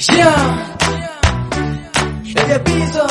Yeah. Eje Bizo.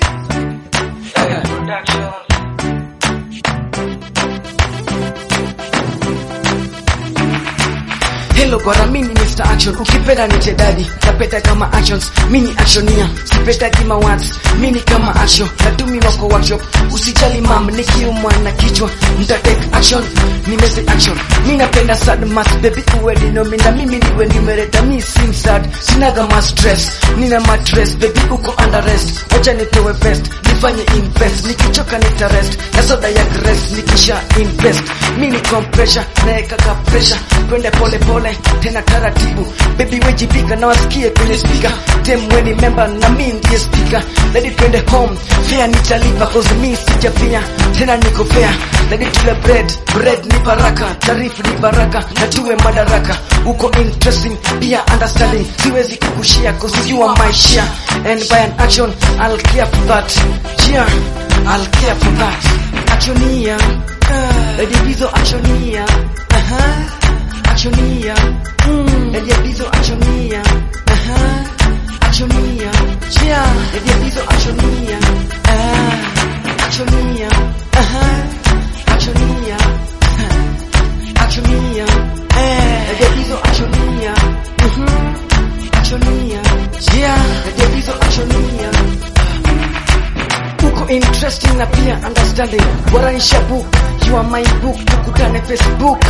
Hello bwana, mimi Mr. Action, ukipenda niche daddy, napenda kama actions, mini actionia, sipenda kima words, mini kama action, natumiwa kwa workshop, usijali mam, nikiumwa na kichwa, mta take action, nimeze action, mi napenda sad mass, baby uwe dinomi, na mimi niwe nimereta, mi sim sad, sinaga ma stress, nina matress, baby uko under rest, wacha nitowe best, nifanye invest, nikichoka nita rest, na soda ya grace, nikisha invest, mini compression, naekaka pressure, twende pole pole, tena taratibu, baby wejipika na wasikie kwenye speaker, tem weni member na mi ndiye speaker, lady twende home, fare nitalipa cause mi sijapia, tena niko fair, lady tule bread, bread ni baraka, tarifu ni baraka, na tuwe madaraka, uko interesting, pia understanding, siwezi kukushia cause you are my share, and by an action, I'll care for that, yeah, I'll care for that, actionia, lady bizo actionia, uh-huh. Actionia, mm. Elia Bizo Actionia, aha, Actionia, yeah. Elia Bizo Actionia, ah, Actionia, aha, Actionia, ah, Actionia, eh. Elia Bizo Actionia, mhm, Actionia, yeah. Elia Bizo Actionia, uko interesting na pia understanding. Waranisha book, you are my book, tukutane Facebook.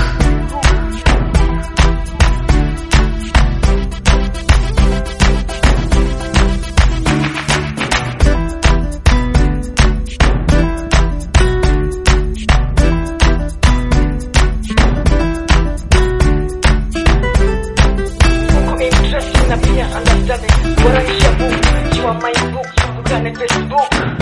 uko interesting na pia understanding. Waranisha book, you are my book, tukutane Facebook.